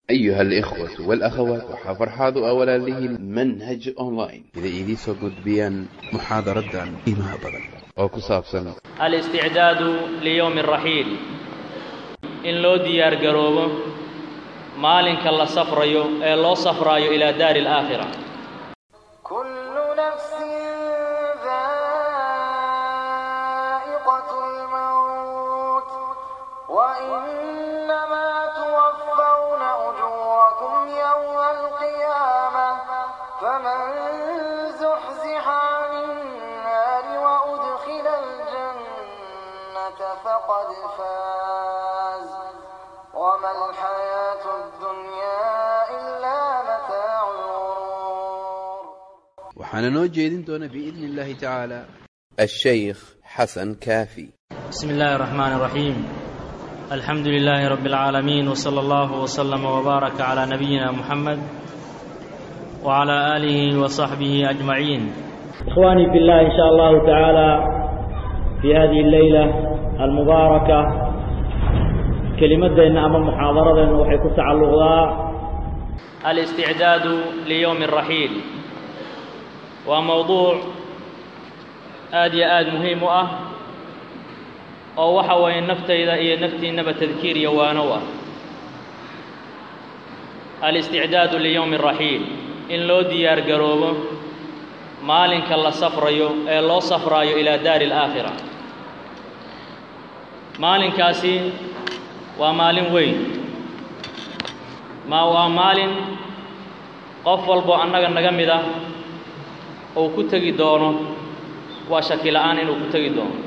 أيها الإخوة والأخوات وحفرحاض أولا له منهج أونلاين إذا إيديسو قدبيان محاضرة عن إيماء بدن أو كساب سنة الاستعداد ليوم الرحيل in loo diyaar garoobo maalinka la safrayo ee loo safraayo ilaa daari alaakhira كل نفس ذائقة الموت وإنما توفون أجوركم يوم القيامة فمن زحزح عن النار وأدخل الجنة فقد فاز وما الحياة الدنيا إلا متاع الغرور وحنا نوجه دون بإذن الله تعالى الشيخ حسن كافي بسم الله الرحمن الرحيم الحمد لله رب العالمين وصلى الله وسلم وبارك على نبينا محمد وعلى آله وصحبه أجمعين إخواني في الله إن شاء الله تعالى في هذه الليلة المباركة كلمتنا أمام محاضرة وحي كتعلق ذا الاستعداد ليوم الرحيل وموضوع aad iyo aad muhiim u ah oo waxa weeye naftayda iyo naftiinnaba tadkiir iyo waanow ah الاستعداad ليوم الرaحيil in loo diyaar garoobo maalinka la safrayo ee loo safraayo ilaa daari الآakhirة maalinkaasi waa maalin weyn ma waa maalin qof walbo annaga naga mid ah uu ku tegi doono waa shaki la'aan inuu ku tegi doono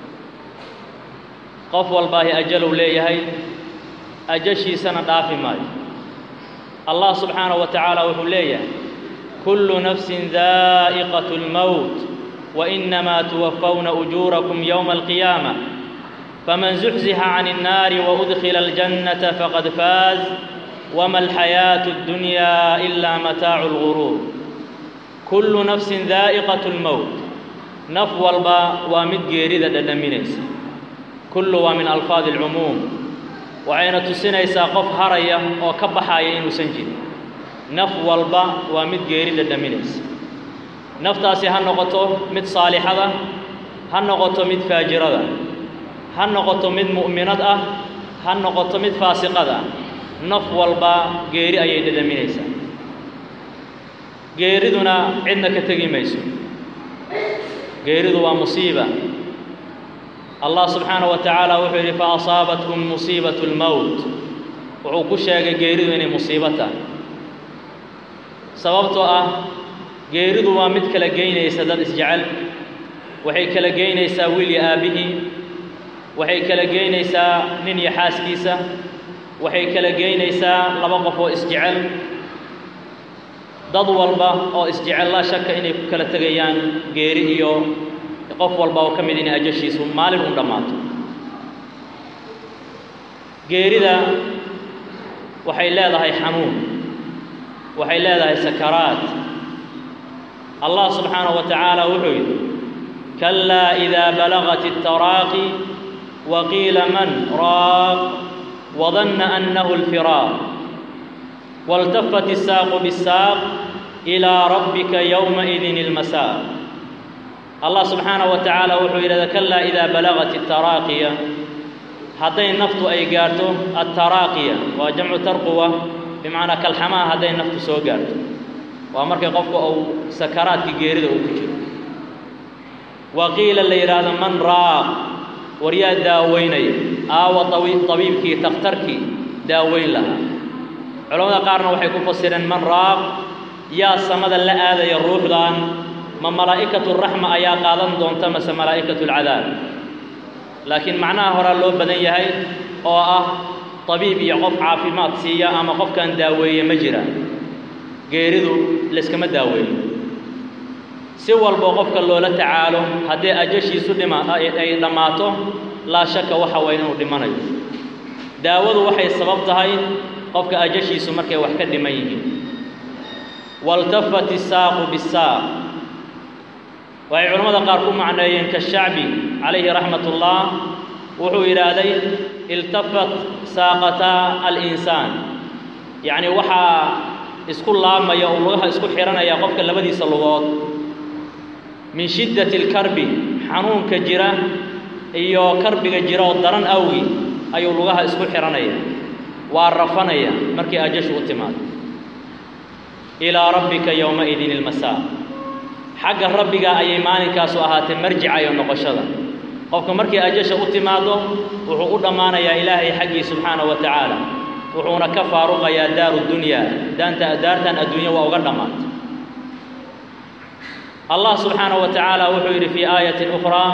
qof walbaahi ajalow leeyahay ajashiisana dhaafi maayo allah subxaanaه wa tacaala wuxuu leeyahay kullu nafsin daa'iqaة اlmowt wainamaa tuwafawna ujuurakum yowma alqiyaamة faman zuxzixa can الnaari waudkhila اljannata faqad faaz wama alxayaaةu اddunyaa ilaa mataacu اlguruur kullu nafsin daa'iqaة اlmowt naf walba waa mid geerida dhadhaminaysa kullu waa min alfaadi alcumuum waxayna tusinaysaa qof haraya oo ka baxaya inuusan jirin naf walba waa mid geeri dhadhaminaysa naftaasi ha noqoto mid saalixada ha noqoto mid faajirada ha noqoto mid mu'minad ah ha noqoto mid faasiqad ah naf walba geeri ayay dhadhaminaysaa geeriduna cidna ka tegi mayso geeridu waa musiiba allah subxaanaه wa tacaala wuxuu yidhi faasaabatkum musiibaة اlmowt wuxuu ku sheegay geeridu inay musiibo tahay sababtoo ah geeridu waa mid kala geynaysa dad isjecel waxay kala geynaysaa wiil iyo aabbihii waxay kala geynaysaa nin iyo xaaskiisa waxay kala geynaysaa laba qof oo isjecel dad walba oo isjecel laa shaka inay ku kala tegayaan geeri iyo qof walba oo ka mid inay ajashiisu maalin u dhammaato geerida waxay leedahay xanuun waxay leedahay sakaraat allah subxaanaه wa tacaala wuxuu yidhi kalaa idaa balagat الtaraaqi waqiila man raaq wadanna annahu اlfiraaq والتفت الساق بالساق إلى ربك يومئذ المساق الله سبحانه وتعالى وحو إلى كلا إذا بلغت التراقية هذين نفط أي قارتو التراقية وجمع ترقوة بمعنى كالحماة هذين نفط سو قارتو وأمرك قفك أو سكرات كجيرد أو كجير وقيل اللي يراد من راق وريا داويني آوى طبيب طبيبك تخترك داوين لها culamada qaarna waxay ku fasireen man raaq yaa samada la aadaya ruuxdan ma malaa'ikatu raxma ayaa qaadan doonta mase malaa'ikatu alcadaab laakiin macnaha horaa loo badan yahay oo ah tabiib iyo qof caafimaad siiya ama qofkan daaweeye ma jiraan geeridu layskama daaweeyo si walboo qofka loola tacaalo haddii ajashiisu dhima ay dhammaato laa shaka waxa waye inuu dhimanayo daawadu waxay sabab tahay qofka ajashiisu markay wax ka dhiman yihiin waltafat isaaqu bisaaq waxay culimmada qaar ku macneeyeen kashacbi calayhi raxmat ullah wuxuu yidhaahday iltafat saaqataa alinsaan yacni waxaa isku laabmaya oo lugaha isku xihanaya qofka labadiisa lugood min shiddati alkarbi xanuunka jira iyo karbiga jira oo daran awgi ayuu lugaha isku xihanaya waa rafanaya markii ajashu u timaado ilaa rabbika yowmaidin ilmasaa xagga rabbiga ayay maalinkaasu ahaatee marjica iyo noqoshada qofka markii ajasha u timaado wuxuu u dhammaanayaa ilaahay xaggii subxaanahu wa tacaala wuxuuna ka faaruqayaa daaru dunyaa daanta daartan adduunya waa uga dhammaantay allah subxaanahu wa tacaala wuxuu yidhi fii aayatin ukhraa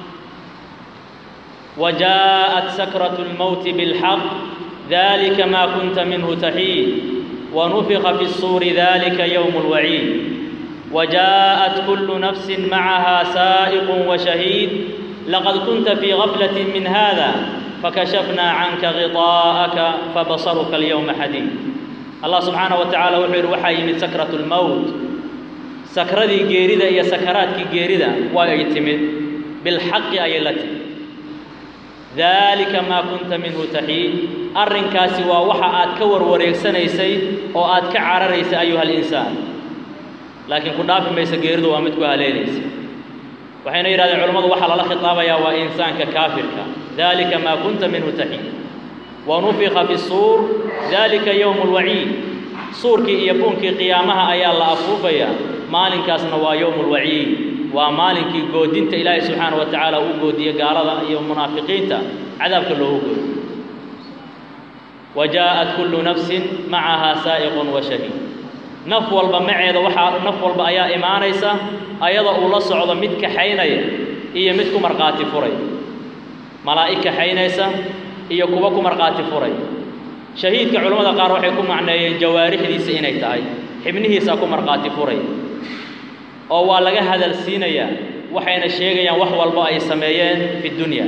وجاءت سكرة الموت بالحق ذلك ما كنت منه تحيد ونفخ في الصور ذلك يوم الوعيد وجاءت كل نفس معها سائق وشهيد لقد كنت في غفلة من هذا فكشفنا عنك غطاءك فبصرك اليوم حديد الله سبحانه وتعالى وحير وحي من سكرة الموت سكرتي جيرده يا سكراتك جيرده ويتمد بالحق أي التي daalika maa kunta minhu taxiid arrinkaasi waa waxa aad ka warwareegsanaysay oo aad ka cararaysay ayuha alinsaan laakiin ku dhaafi maysa geeridu waa mid ku haleelaysa waxayna yidhahdeen culammadu waxaa lala khitaabayaa waa insaanka kaafirka daalika maa kunta minhu taxiid wa nufika fi suur daalika yowmu lwaciid suurkii iyo buunkii qiyaamaha ayaa la afuufayaa maalinkaasna waa yowmu lwaciid waa maalinkii goodinta ilaahay subxaana wa tacaala uu goodiye gaalada iyo munaafiqiinta cadaabka loogu goodiyo wa jaa'at kullu nafsin macahaa saa'iqun wa shahiid naf walba maceeda waxaa naf walba ayaa imaanaysa ayada uu la socdo mid kaxaynaya iyo mid ku markhaati furay malaa'ig kaxaynaysa iyo kuwa ku markhaati furay shahiidka culammada qaar waxay ku macneeyeen jawaarixdiisa inay tahay xibnihiisaa ku markhaati furay oo waa laga hadal siinayaa waxayna sheegayaan wax walbo ay sameeyeen fi dunya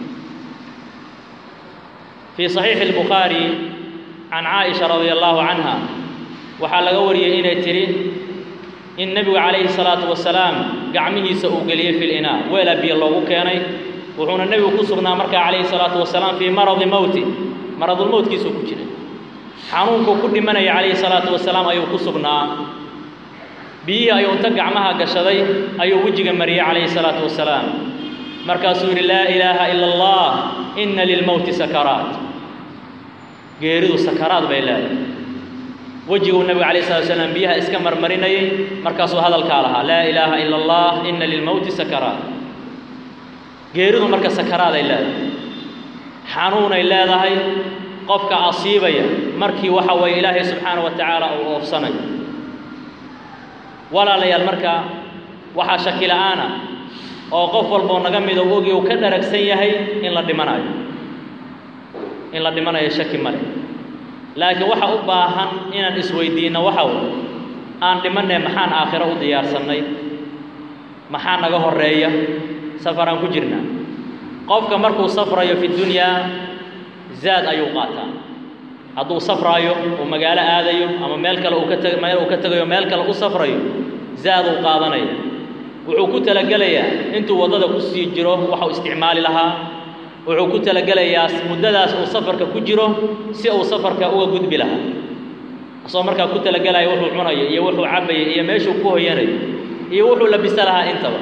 fii saxiixi albukhaari can caaisha radia allahu canha waxaa laga wariyey inay tidhi in nebigu calayhi salaatu wasalaam gacmihiisa uu geliyey fi linaa weelaa biyo loogu keenay wuxuuna nebigu ku sugnaa markaa calayhi salaatu wasalaam fii maradi mowti maradulmowtkiisuu ku jiray xanuunkuu ku dhimanaya calayhi salaatu wasalaam ayuu ku sugnaa biyihii ayuu inta gacmaha gashaday ayuu wejiga mariyey calayhi salaatu wasalaam markaasuu yidhi laa ilaaha ila allah inna lilmowti sakaraat geeridu sakaraad bay leedahay wejiguu nebigu calayhi salatu wasalaam biyaha iska marmarinayey markaasuu hadalkaa lahaa laa ilaaha ila allah inna lilmowti sakaraat geeridu marka sakaraaday leedahay xanuunay leedahay qofka asiibaya markii waxa weeye ilaahay subxaana wa tacaala uu oofsanayo walaalayaal marka waxaa shaki la'aana oo qof walboo naga mida u ogi uu ka dharagsan yahay in la dhimanayo in la dhimanayo shaki male laakiin waxa u baahan inaan isweydiinno waxa way aan dhimanay maxaan aakhiro u diyaarsannay maxaa naga horreeya safaraan ku jirnaa qofka markuu safrayo fi dunyaa zaad ayuu qaataa hadduu safraayo uu magaalo aadayo ama meel kale uu ka tag meel uu ka tegayo meel kale u safrayo zaad uu qaadanaya wuxuu ku talagelayaa intuu waddada ku sii jiro waxau isticmaali lahaa wuxuu ku talagelayaa muddadaas uu safarka ku jiro si uu safarka uga gudbi lahaa asoo markaa ku talagelaya wuxuu cunayo iyo wuxuu cabbayo iyo meeshuu ku hoyanayo iyo wuxuu labisa lahaa intaba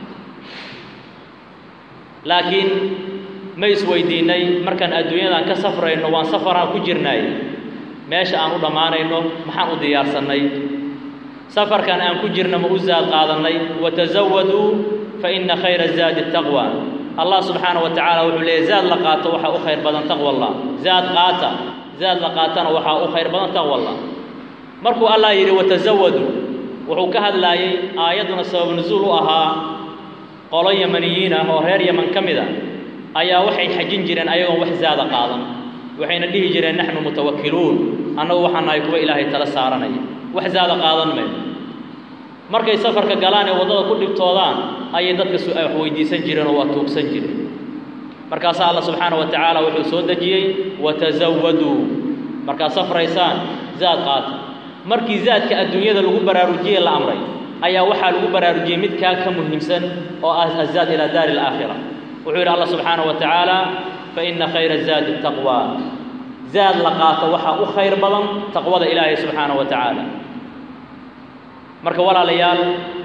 laakiin ma isweydiinnay markaan adduunyadan ka safrayno waan safaraan ku jirnaay meesha aan u dhammaanayno maxaan u diyaarsannay safarkan aan ku jirna ma u zaad qaadannay watazawaduu fa inna khayra zaadi taqwa allah subxaana wa tacaala wuxuu leeyay zaad la qaato waxaa u khayr badan taqwa allah zaad qaata zaad la qaatana waxaa u khayr badan taqwa allah markuu allah yidhi watazawaduu wuxuu ka hadlaayey aayadduna sabab nusuul u ahaa qolo yamaniyiin ah oo reer yaman ka mid a ayaa waxay xajin jireen ayagoon wax zaada qaadan waxayna dhihi jireen naxnu mutawakkiluun annagu waxaan nahay kuwa ilaahay tala saaranaya wax zaada qaadan mayno markay safarka galaan ee waddada ku dhibtoodaan ayay dadka wax weydiisan jireen oo waa tuugsan jireen markaasaa alla subxaana wa tacaala wuxuu soo dejiyey watazawaduu markaad safraysaan zaad qaata markii zaadka adduunyada lagu baraarujiyey la amray ayaa waxaa lagu baraarujiyey midkaa ka muhiimsan oo ah azaad ilaa daari alaakhira wuxuu yidhi allah subxaana wa tacaala fa inna khayra zaadi taqwa zaad la qaato waxaa u khayr badan taqwada ilaahay subxaanahu wa tacaala marka walaalayaal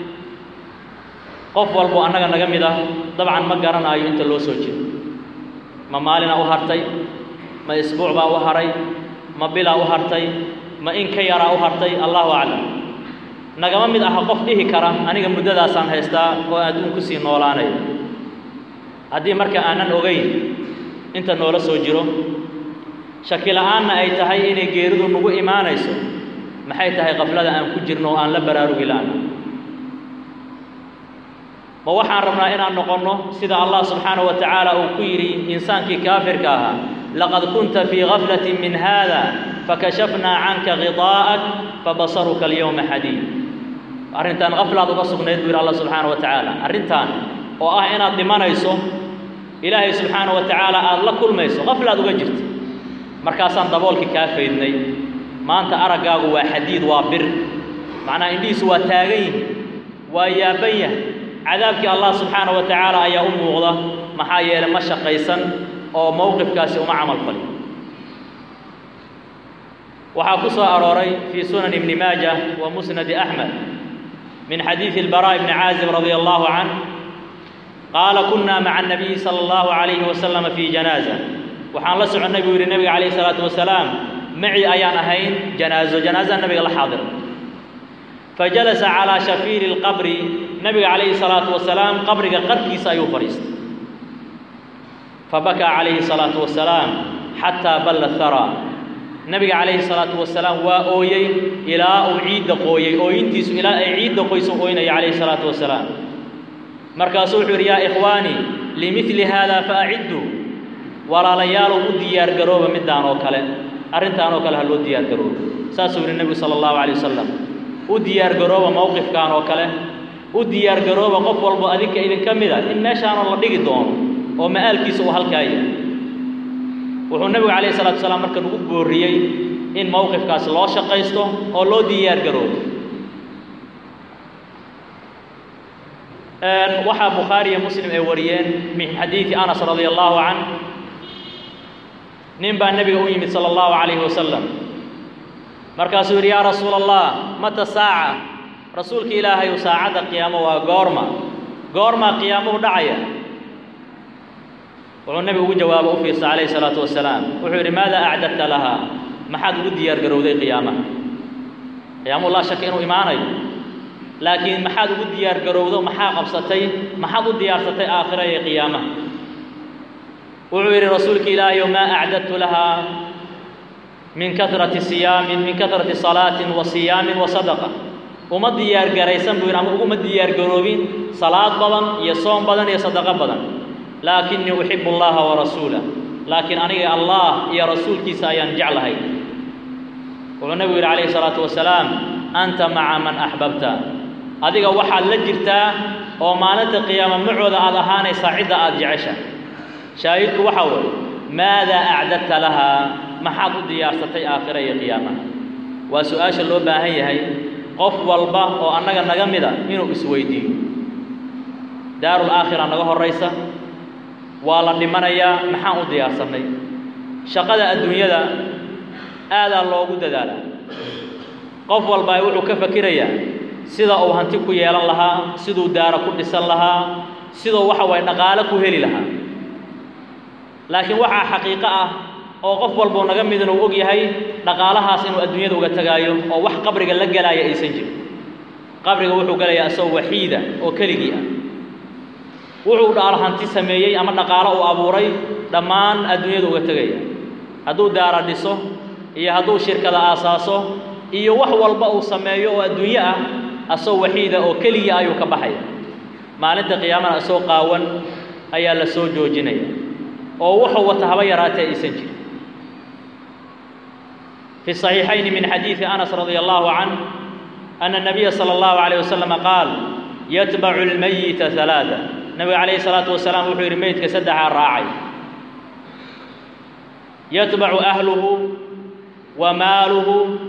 qof walbo annaga naga mid ah dabcan ma garanaayo inta loo soo jeedo ma maalina u hartay ma isbuuc baa u haray ma bilaa u hartay ma in ka yaraa u hartay allahu aclam nagama mid aha qof dhihi kara aniga muddadaasaan haystaa oo adduun ku sii noolaanaya haddii marka aanan ogayn inta noola soo jiro shaki la'aanna ay tahay inay geeridu nagu imaanayso maxay tahay qaflada aan ku jirno oo aan la baraarugi la'na ma waxaan rabnaa inaan noqonno sida allah subxaanahu wa tacaala uu ku yidhi insaankii kaafirka ahaa laqad kunta fii gaflatin min haada fakashafnaa canka khidaa'ak fabasaruka alyawma xadiid arrintan qaflaad uga sugnayd buu yidhi allah subxaanahu wa tacaala arrintan oo ah inaad dhimanayso ilaahay subxaanahu wa tacaala aada la kulmayso qaflaad uga jirta markaasaan daboolkii kaa faydnay maanta araggaagu waa xadiid waa bir macnaha indhihiisu waa taagan yihin waa yaaban yahay cadaabkii allah subxaanahu wa tacaala ayaa u muuqda maxaa yeelay ma shaqaysan oo mowqifkaasi uma camal fali waxaa ku soo arooray fii sunan ibni maaja wa musnadi axmed min xadiidi albaraa ibni caazib radia allahu canh qaala kunna maca annabiyi sala allahu calayhi wasalama fii janaaza waxaan la soconnay buu yidhi nebiga calayhi salaatu wasalaam maci ayaan ahayn janaazo janaazaa nebiga la xaadir fajalasa calaa shafiiri lqabri nebiga calayhi salaatu wasalaam qabriga qarkiisa ayuu fadhiistay fabakaa calayhi salaatu wasalaam xataa balla haraa nebiga calayhi salaatu wasalaam waa ooyey ilaa uu ciidda qooyey ooyintiisu ilaa ay ciidda qoyso ooynaya calayhi salaatu wasalaam markaasuu wuxuu yidhi yaa ikhwaanii limidli haada fa acidduu walaalayaalow u diyaargarooba middaan oo kale arrintaan oo kale ha loo diyaargaroobo saasuu yidhi nebigu sala allahu calay wasalam u diyaargarooba mowqifkan oo kale u diyaargarooba qof walbo adinka idinka mid a in meeshaanoo la dhigi doono oo ma'aalkiisa uu halkaa yahay wuxuu nebigu calayhi salatu wasalaam marka nagu boorriyey in mowqifkaas loo shaqaysto oo loo diyaargaroobo waxaa bukhaari iyo muslim ay wariyeen min xadiidi anas radia allahu canh nin baa nebiga u yimid sala allahu calayhi wasalam markaasuu yidhi yaa rasuula allah mata saaca rasuulka ilaahayu saacadda qiyaamo waa goorma goormaa qiyaamuhu dhacaya wuxuu nebigu ugu jawaabo u fiirsa calayhi salaatu wasalaam wuxuu yidhi maada acdadta lahaa maxaad ugu diyaar garowday qiyaamaha qiyaamuhu laa shaka inuu imaanayo laakiin maxaad ugu diyaar garowdo maxaa qabsatay maxaad u diyaarsatay aakhira iyo qiyaamaha wuxuu yidhi rasuulka ilaahayow maa acdadtu lahaa min kahrati siyaamin min kahrati salaatin wa siyaamin wa sadaqa uma diyaar garaysan buu yidhi ama uguma diyaar garoobin salaad badan iyo soom badan iyo sadaqo badan laakinii uxibu allaha wa rasuulah laakiin aniga allah iyo rasuulkiisa ayaan jeclahay wuxuu nebigu yidhi calayhi salaatu wasalaam anta maca man axbabta adiga waxaad la jirtaa oo maalinta qiyaama macooda aad ahaanaysaa cidda aad jecesha shaahidku waxaa weeye maadaa acdadta lahaa maxaad u diyaarsatay aakhira iyo qiyaamaha waa su-aasha loo baahan yahay qof walba oo annaga naga mida inuu isweydiiyo daarul aakhira naga horraysa waa la dhimanayaa maxaan u diyaarsannay shaqada adduunyada aadaa loogu dadaalaa qof walbaa wuxuu ka fakirayaa sida uu hanti ku yeelan lahaa siduu daaro ku dhisan lahaa siduu waxa waye dhaqaale ku heli lahaa laakiin waxaa xaqiiqo ah oo qof walbuu naga mid inuu og yahay dhaqaalahaas inuu adduunyada uga tegaayo oo wax qabriga la gelaaya aysan jirin qabriga wuxuu gelayaa isagoo waxiida oo keligii ah wuxuu dhaal hanti sameeyey ama dhaqaalo uu abuuray dhammaan adduunyada uga tegaya hadduu daara dhiso iyo hadduu shirkada aasaaso iyo wax walba uu sameeyo oo adduunyo ah asagoo waxiida oo keligii ayuu ka baxaya maalinta qiyaamana isagoo qaawan ayaa la soo joojinaya oo wuxuu wata haba yaraatee aysan jirin في الصحيحين من حديث أنس رضي الله عنه أن النبي صلى الله عليه وسلم قال يتبع الميت ثلاثة النبي عليه الصلاة والسلام وحي الميت كسدع الراعي يتبع أهله وماله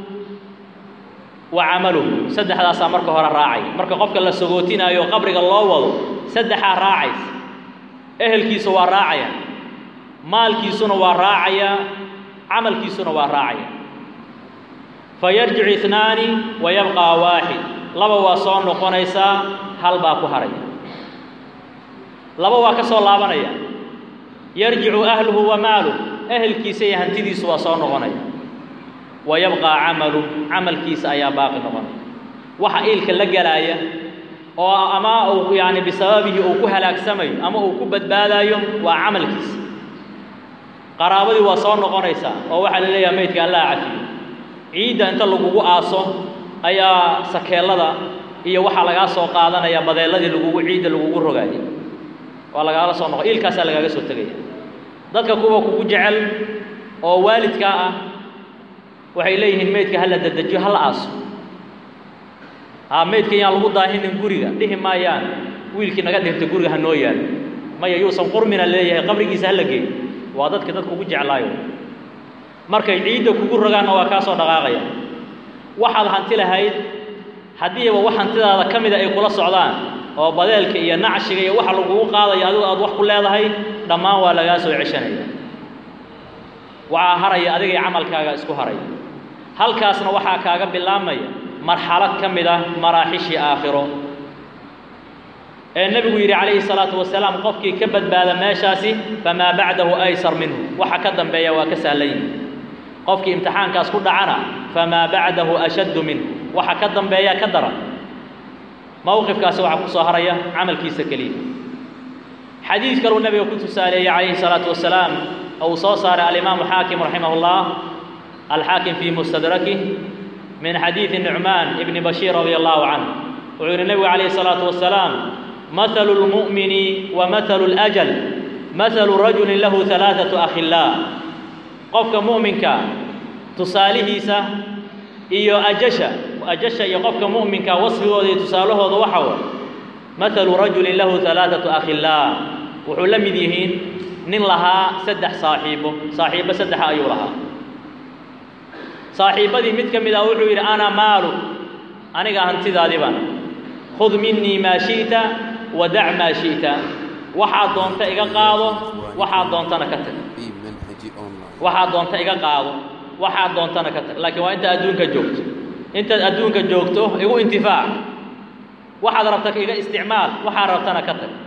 وعمله سدح هذا مركه هو الراعي مركه قفك الله سقوتين أيو قبرك الله وضو سدح الراعي أهل كيسو الراعي مال كيسو الراعي camalkiisuna waa raacaya fayarjicu itnaani wa yabqaa waaxid laba waa soo noqonaysaa hal baa ku haraya laba waa ka soo laabanaya yarjicu ahluhu wa maaluh ehelkiisa iyo hantidiisu waa soo noqonaya wa yabqaa camalu camalkiisa ayaa baaqi noqonaya waxa iilka la gelaaya oo ama uu yaani bisababihi uu ku halaagsamayo ama uu ku badbaadayo waa camalkiisa qaraabadii waa soo noqonaysaa oo waxaa la leeyaha maydka allah cafiyo ciidda inta lagugu aaso ayaa sakeellada iyo waxaa lagaa soo qaadanaya badeelladii lagugu ciidda lagugu rogaayay waa lagaala soo noqo iilkaasaa lagaaga soo tegaya dadka kuwa kugu jecel oo waalidkaa ah waxay leeyihiin maydka hala dadejiyo hala aaso haa maydka yaan lagu daahinin guriga dhihi maayaan wiilkii naga dhintay guriga ha noo yaalo maya yuusan qurmina leeyahay qabrigiisa hala geeyo waa dadka dad kugu jeclaayo markay ciidda kugu rogaanna waa kaa soo dhaqaaqaya waxaad hanti lahayd haddiiba wax hantidaada ka mida ay kula socdaan oo badeelka iyo nacshiga iyo waxa lagugu qaadaya adigu aad wax ku leedahay dhammaan waa lagaa soo ceshanaya waxaa haraya adigay camalkaaga isku haraya halkaasna waxaa kaaga bilaabmaya marxalad ka mid ah maraaxishii aakhiro ee nebigu yidhi calayhi salaatu wasalaam qofkii ka badbaada meeshaasi famaa bacdahu aysar minhu waxa ka dambeeya waa ka sahlan yihi qofkii imtixaankaas ku dhacana famaa bacdahu ashaddu minhu waxa ka dambeeya ka daran mowqifkaasi waxaa ku soo haraya camalkiisa keliya xadiid kaluu nebiga ku tusaaleeyey calayhi salaatu wasalaam oo uu soo saaray alimaamu xaakim raximah اllah alxaakim fii mustadrakih min xadiidi nucmaan ibni bashiir radia allahu canه wuxuu yidhi nebigu calayhi الsalaatu wasalaam mahalu اlmu'mini wa mahalu اlأjal mahalu rajulin lahu ثalaaثaةu akhilaa qofka mu'minka tusaalihiisa iyo ajasha ajasha iyo qofka mu'minka wasfigooda iyo tusaalahooda waxa way mahalu rajulin lahu ثalaaثaةu akhilaa wuxuu la mid yihiin nin lahaa saddex saaxiibo saaxiibo saddexa ayuu lahaa saaxiibbadii mid ka mid ah wuxuu yidhi ana maalu aniga hantidaadii baan khud minii maa shi'ta wa dac maa shi'ta waxaad doonta iga qaado waxaad doontana ka tag في منهج أونلاين waxaad doonta iga qaado waxaad doontana ka tag laakiin waa intaad adduunka joogto intaad adduunka joogto igu intifaac waxaad rabta iga isticmaal waxaad rabtana ka tag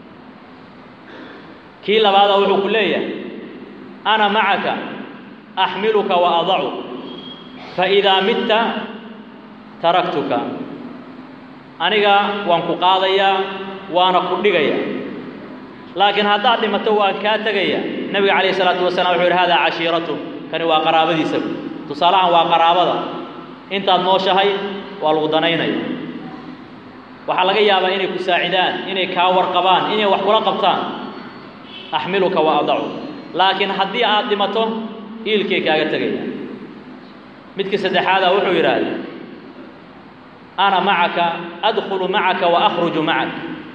kii labaada wuxuu ku leeyahay ana macaka axmiluka wa adacu faidaa midta taraktuka aniga waan ku qaadayaa waana ku dhigayaa laakiin haddaad dhimato waan kaa tegaya nebiga calayhi salaatu wasalaam wuxuu yidhi haadaa cashiiratu kani waa qaraabadiisa tusaalahan waa qaraabada intaad nooshahay waa lagu danaynaya waxaa laga yaabaa inay ku saacidaan inay kaa warqabaan inay wax kula qabtaan axmiluka wa adacu laakiin haddii aad dhimato iilkay kaaga tegaya midka saddexaada wuxuu yidhaahda ana macaka adkhulu macaka wa akhruju macak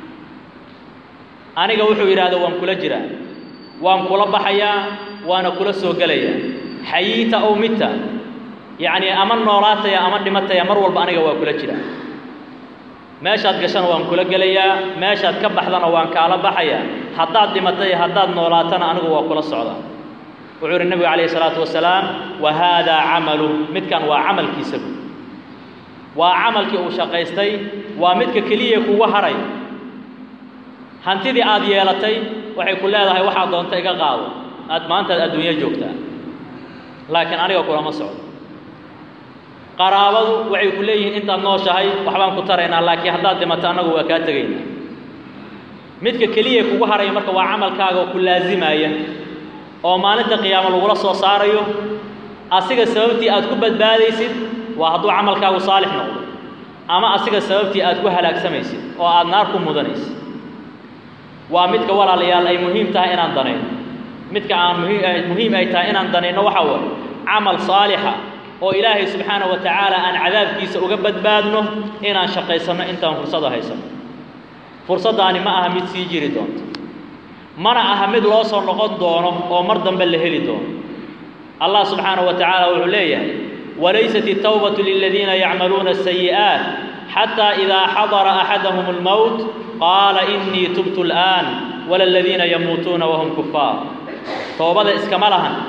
aniga wuxuu yidhahda waan kula jiraa waan kula baxayaa waana kula soo gelayaa xayiita ow midta yacnii ama noolaataya ama dhimataya mar walba aniga waa kula jiraa meeshaad gashana waan kula gelayaa meeshaad ka baxdana waan kaala baxayaa haddaad dhimatay haddaad noolaatana anigu waa kula socdaa wuxuu yidhi nebigu calayhi salaatu wasalaam wa haadaa camalu midkan waa camalkiisa bu waa camalkii uu shaqaystay waa midka keliya kuga haray hantidii aad yeelatay waxay ku leedahay waxaad doonta iga qaado aad maantaad adduunyo joogtaa laakiin aniga kulama socdo qaraabadu waxay ku leeyihiin intaad nooshahay waxbaan ku taraynaa laakiin haddaad dhimato annagu waa kaa tegaynaa midka keliya kugu haraya marka waa camalkaaga oo ku laazimaya oo maalinta qiyaamo lagula soo saarayo asiga sababtii aad ku badbaadaysid waa hadduu camalkaagu saalix noqdo ama asiga sababtii aad ku halaagsamaysid oo aad naar ku mudanaysid waa midka walaalayaal ay muhiim tahay inaan danayno midka aan muhiim muhiim ay tahay inaan danayno waxaa waaye camal saalixa oo ilaahay subxaanahu wa tacaala aan cadaabkiisa uga badbaadno inaan shaqaysanno intaan fursada haysano fursaddaani ma aha mid sii jiri doonto mana aha mid loo soo noqon doono oo mar dambe la heli doono allah subxaanahu wa tacaala wuxuu leeyahay walaysat الtawbatu liladiina yacmaluuna الsayi'aat xataa idaa xadara axadahum اlmowt qaala inii tubtu اlآan wala aladiina yamuutuuna wahum kufaar toobada iskama lahan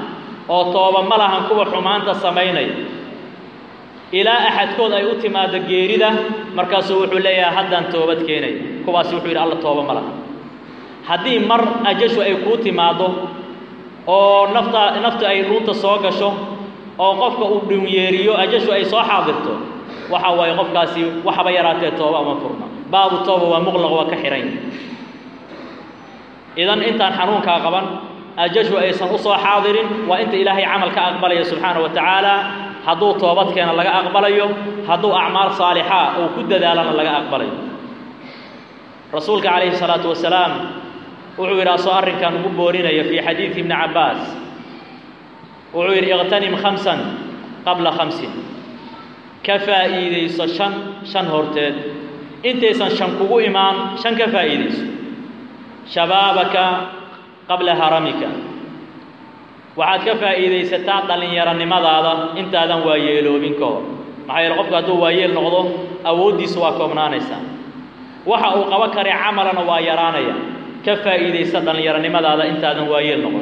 oo tooba ma lahan kuwa xumaanta samaynaya ilaa axadkood ay u timaado geerida markaasuu wuxuu leeyahay haddaan toobad keenaya kuwaasi wuxuu yidhi alla tooba ma laha haddii mar ajashu ay kuu timaaddo oo nafta naftu ay dhuunta soo gasho oo qofka uu dhunyeeriyo ajashu ay soo xaadirto waxa waaye qofkaasi waxaba yaraatee tooba uma furna baabu tooba waa muqlaq waa ka xihan yahay idan intaan xanuunkaa qaban ajashu aysan u soo xaadirin waa inta ilaahay camal ka aqbalaya subxaana wa tacaala hadduu toobadkeena laga aqbalayo hadduu acmaal saalixaa uu ku dadaalana laga aqbalayo rasuulka calayhi salaatu wasalaam wuxuu yidhi asoo arrinkan ugu boorinaya fii xadiidi ibni cabbaas wuxuu yidhi iqtanim khamsan qabla khamsin ka faa'iidayso shan shan horteed intaysan shan kugu imaan shan ka faa'iidayso shabaabaka qabla haramika waxaad ka faa'iidaysataa dhallinyaronimadaada intaadan waayeeloobin ka hor maxaa yeele qofku hadduu waayeel noqdo awooddiisu waa koobnaanaysaa waxa uu qabo kare camalana waa yaraanaya ka faa'iidaysa dhallinyaronimadaada intaadan waayeel noqon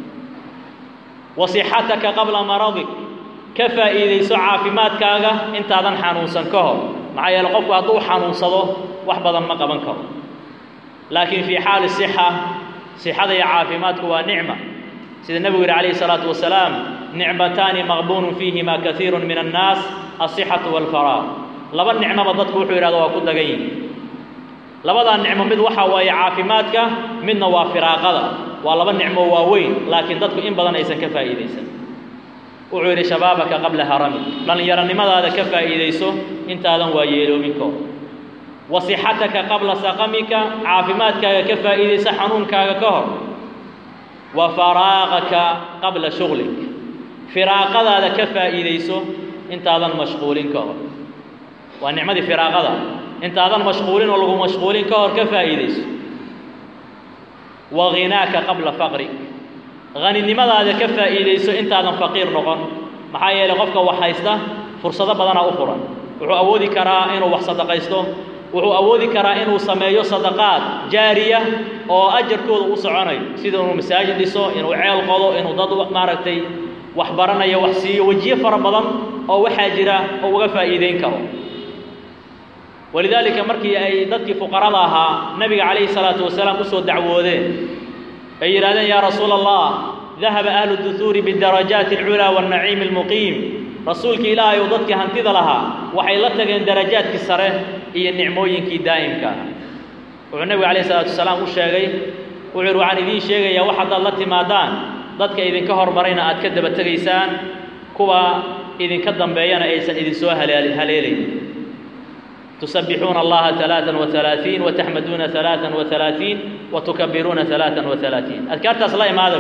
wa sixataka qabla maradik ka faa'iidayso caafimaadkaaga intaadan xanuunsan ka hor maxaa yeele qofku hadduu xanuunsado wax badan ma qaban karo laakiin fii xaali sixa sixada iyo caafimaadku waa nicma sida nebigu yidhi calayhi salaatu wasalaam nicmataani maqbuunun fiihima kaiiru min annaas asixatu waalfaraaq laba nicmoba dadku wuxuu yidhahdo waa ku dagan yihin labadaa nicmo mid waxaa waaye caafimaadka midna waa firaaqada waa laba nicmo waaweyn laakiin dadku in badan aysan ka faa'iidaysan wuxuu yidhi shabaabaka qabla harami dhallinyaronimadaada ka faa'iidayso intaadan waa yeeloominko wa sixataka qabla saqamika caafimaadkaaga ka faa'iidayso xanuunkaaga ka hor wa faraaqaka qabla shuglik firaaqadaada ka faa'iidayso intaadan mashquulin ka hor waa nicmadii firaaqada intaadan mashquulin oo lagu mashquulin ka hor ka faa'iidayso waghinaaka qabla faqrik haninimadaada ka faa'iidayso intaadan faqiir noqon maxaa yeelay qofka wax haysta fursado badanaa u furan wuxuu awoodi karaa inuu wax sadaqaysto wuxuu awoodi karaa inuu sameeyo sadaqaad jaariya oo ajarkooda u soconayo sida inuu masaajid dhiso inuu ceel qodo inuu dad maaragtay wax baranayo wax siiyo wejiyo fara badan oo waxaa jira oo uga faa'iideyn karo walidaalika markii ay dadkii fuqarada ahaa nebiga calayhi salaatu wasalaam usoo dacwoodeen ay yidhahdeen yaa rasuula allah dahaba ahlu duhuuri bidarajaati alculaa waannaciimi almuqiim rasuulkii ilaahay ou dadkii hantida lahaa waxay la tageen darajaadkii sare iyo nicmooyinkii daa'imka ah wuxuu nebigu calayhi salaatu wasalaam u sheegay wuxuu yidhi waxaan idiin sheegayaa wax haddaad la timaadaan dadka idinka hormarayna aad ka daba tegaysaan kuwa idinka dambeeyana aysan idinsoo haleelayn تسبحون الله ثلاثا وثلاثين وتحمدون ثلاثا وثلاثين وتكبرون ثلاثا وثلاثين أذكارت أصلا ماذا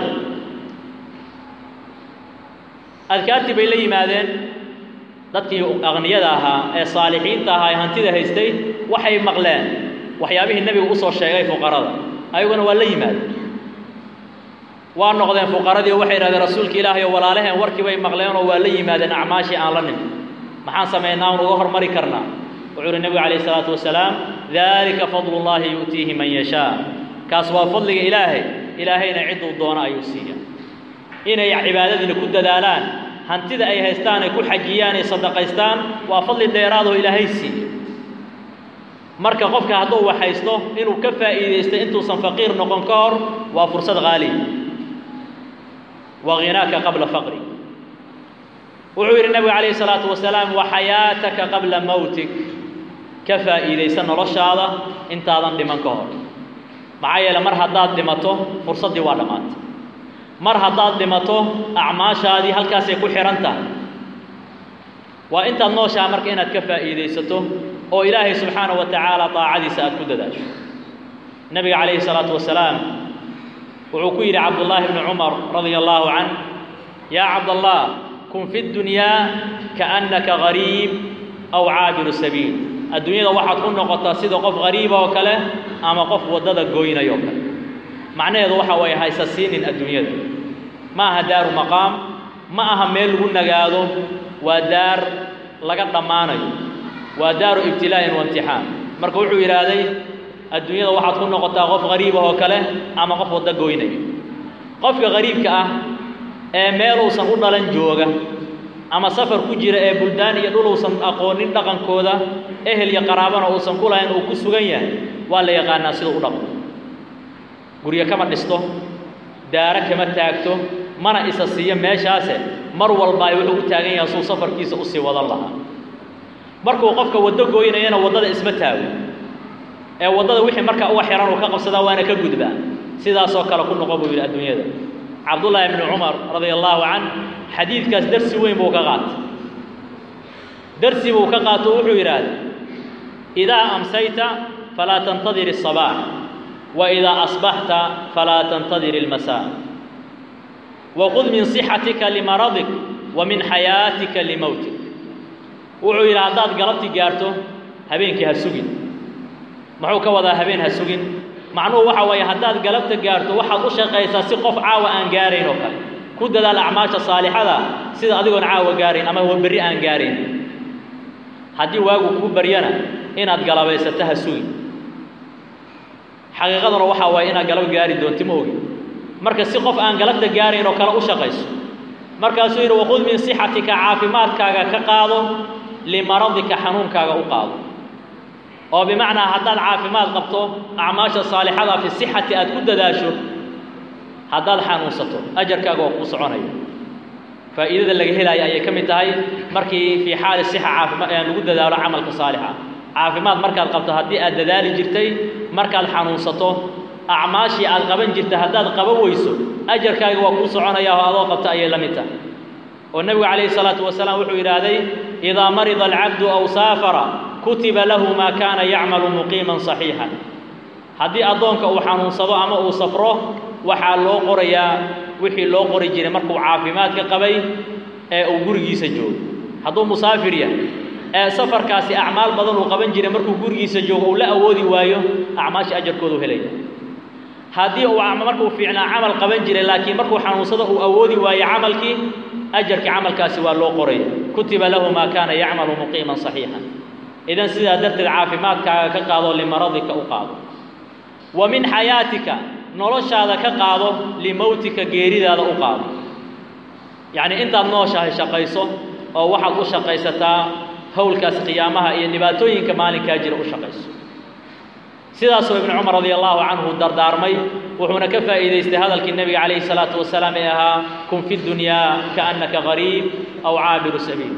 أذكارتي بيلي ماذا dadkii aqniyada ahaa ee saalixiinta ahaa ee hantida haystay waxay maqleen waxyaabihii nebigu usoo sheegay fuqarada ayaguna waa la yimaadeen waa noqdeen fuqaradii oo waxay yidhahdeen rasuulka ilaahay oo walaalaheen warkii bay maqleen oo waa la yimaadeen acmaashii aan la nimin maxaan samaynaa un uga hormari karnaa wuxuu uhi nebigu calayhi salaatu wasalaam dalika fadlu llahi yu'tiihi man yashaa kaas waa fadliga ilaahay ilaahayna cidduu doono ayuu siiya inay cibaadadiina ku dadaalaan hantida ay haystaan ay ku xajiyaan ay sadaqaystaan waa fadli dheeraadoo ilaahay siiya marka qofka hadduu wax haysto inuu ka faa'iidaysto intuusan faqiir noqon ka hor waa fursad qaaliya wa ghinaaka qabla faqri wuxuu yidhi nebigu calayhi salaatu wasalaam wa xayaataka qabla mawtik ka faa'iidaysa noloshaada intaadan dhiman ka hor maxaa yeele mar haddaad dhimato fursaddii waa dhammaatay mar haddaad dhimato acmaashaadii halkaasay ku xidhan tahay waa intaad nooshaha marka inaad ka faa'iidaysato oo ilaahay subxaanahu wa tacaala daacadiisa aad ku dadaasho nebiga calayhi salaatu wasalaam wuxuu ku yidhi cabdullaahi bni cumar radia allaahu canh yaa cabdallah kun fi ddunyaa kaannaka gariib aw caabiru sabiil adduunyada waxaad ku noqotaa sida qof gariiba oo kale ama qof waddada gooynaya oo kale macnaheedu waxa waye haysa siinin adduunyada ma aha daaru maqaam ma aha meel lagu nagaado waa daar laga dhammaanayo waa daaru ibtilaa'in wa imtixaan marka wuxuu yidhaahday adduunyada waxaad ku noqotaa qof gariiba oo kale ama qof waddo gooynaya qofka gariibka ah ee meel uusan u dhalan jooga ama safar ku jira ee buldaan iyo dhul uusan aqoonin dhaqankooda ehel iyo qaraabana uusan ku lahayn uu ku sugan yahay waa la yaqaanaa sida u dhaqmo guryo kama dhisto daaro kama taagto mana isa siiyo meeshaase mar walba ay wuxuu u taagan yahay suu safarkiisa usii wadan lahaa markuu qofka waddo gooynayana waddada isma taago ee waddada wixii markaa uga xihan uu ka qabsadaa waana ka gudbaa sidaasoo kale ku noqo buu yidhi adduunyada cabdullaahi bni cumar radia allaahu can xadiidkaas darsi weyn buu ka qaatay darsi buu ka qaato wuxuu yidhaahday idaa amsayta falaa tantadir الصabaax wa idaa asbaxta falaa tantadir اlmasaa waqud min صixatika limaradik wa min xayaatika limowtik wuxuu yidhi haddaad galabti gaarto habeenkii ha sugin muxuu ka wadaa habeen ha sugin macnuhu waxa weeye haddaad galabta gaarto waxaad u shaqaysaa si qof caawa aan gaarayn oo kale ku dadaal acmaasha saalixada sida adigoon caawa gaarayn ama berri aan gaarayn haddii waagu kuu baryana inaad galabaysato ha sugin xaqiiqaduna waxaa waaye inaad galab gaari doonti ma ogi marka si qof aan galabta gaarayn oo kale u shaqayso markaasuu yidhi waqud min sixatika caafimaadkaaga ka qaado limaradika xanuunkaaga u qaado oo bimacnaa haddaad caafimaad qabto acmaasha saalixada fi sixati aad ku dadaasho haddaad xanuunsato ajarkaaga waa kuu soconaya faa'iidada laga helaayo ayay ka mid tahay markii fii xaali sixa caafima lagu dadaalo camalka saalixa caafimaad markaad qabto haddii aad dadaali jirtay markaad xanuunsato acmaashii aad qaban jirta haddaad qaban weyso ajarkaaga waa kuu soconaya oo adoo qabta ayay la mid tahay oo nebigu calayhi salaatu wasalaam wuxuu yidhaahday idaa marida alcabdu aw saafara kutiba lahu maa kaana yacmalu muqiiman saxiixan haddii addoonka uu xanuunsado ama uu safro waxaa loo qorayaa wixii loo qori jiray markuu caafimaadka qabay ee uu gurigiisa joogo hadduu musaafir yahay ee safarkaasi acmaal badan uu qaban jiray markuu gurigiisa joogo uu la awoodi waayo acmaasha ajarkoodu helaya haddii uu markuu fiicnaa camal qaban jiray laakiin markuu xanuunsado uu awoodi waayo camalkii ajarkii camalkaasi waa loo qoraya kutiba lahu maa kaana yacmalu muqiiman saxiixan idan sidaa darteed caafimaadkaaga ka qaado limaradika u qaado wa min xayaatika noloshaada ka qaado limowtika geeridaada u qaado yacnii intaad nooshahay shaqayso oo waxaad u shaqaysataa howlkaas qiyaamaha iyo dhibaatooyinka maalinkaa jira u shaqayso sidaasuu ibnu cumar radia allahu canhu dardaarmay wuxuuna ka faa'iidaystay hadalkii nebiga calayhi salaatu wasalaam ee ahaa kun fi dunyaa kaannaka gariib aw caabiru sabiil